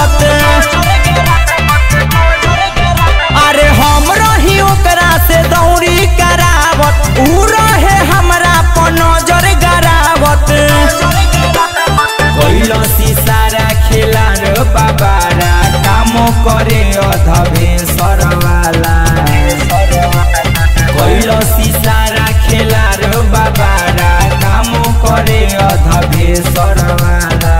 गिरावत अरे हम रही ओकरा से दौरी करावत ऊ रहे हमरा पर नजर गरावत कैलसी सारा खेला रे बाबारा कामो करे अधबे सरवाला कैलसी सारा खेला रे बाबारा कामो करे अधबे सरवाला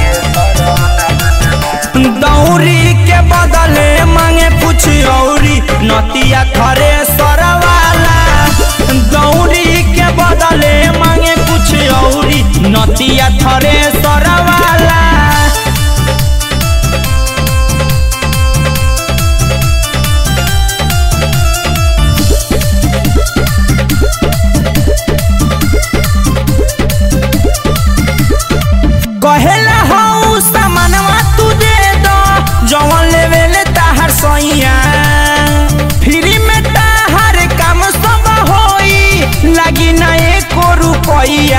दौरी के बदले मांगे कुछ औरी नतिया थरे सरवाला दौरी के बदले मांगे कुछ औरी नतिया थरे सरवाला कहेला हऊ सामानवा तू दे दो जवन लेवे ले ताहर सैया फ्री में ताहर काम सब होई लागी ना एको रुपैया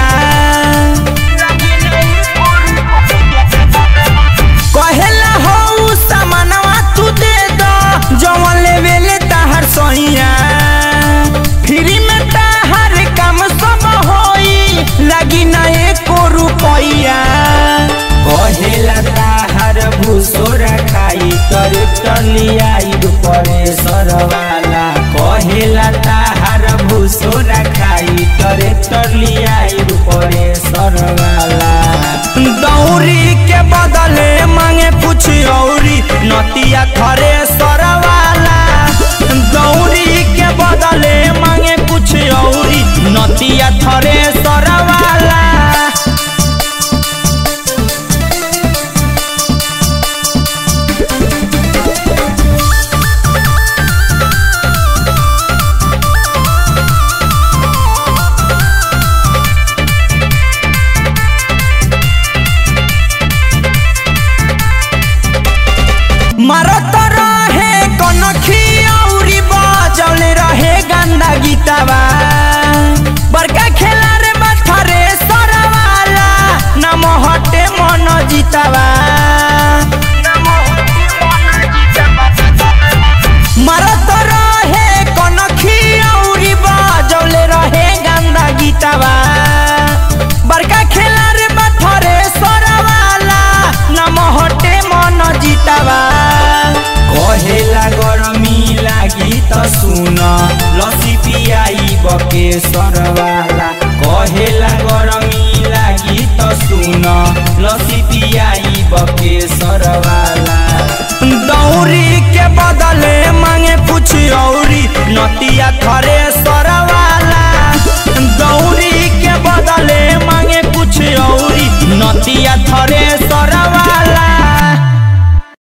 कहेला हऊ सामानवा तू दे दो जवन लेवे ले ताहर सैया फ्री में ताहर काम सब होई लागी ना एको रुपैया कहेला ताहर भूसोर खाई तर टलियाई परे सरवाला कहेला ताहर भूसोर खाई तर टलियाई परे सरवाला दौरी के बदले मांगे कुछ औरी नतिया थरे सरवाला दौरी के बदले मांगे कुछ औरी नतिया थरे सरवाला मरत रहे कनखी औरी बजौले रहे गंदा गीतवा बड़का खेला रे बथरे सरवाला नम हटे मन जीतवा मरत रहे कनखी औरी बजौले रहे गंदा गीतवा बड़का खेला रे बथरे सरवाला नम हटे मन जीतवा कहेला गरमी लागी त सुन लसी पियाई बके सरवाला कहेला गरमी लागी त सुन लसी पियाई बके सरवाला दौरी के बदले मांगे कुछ औरी नतिया थरे सरवाला दौरी के बदले मांगे कुछ औरी नतिया थरे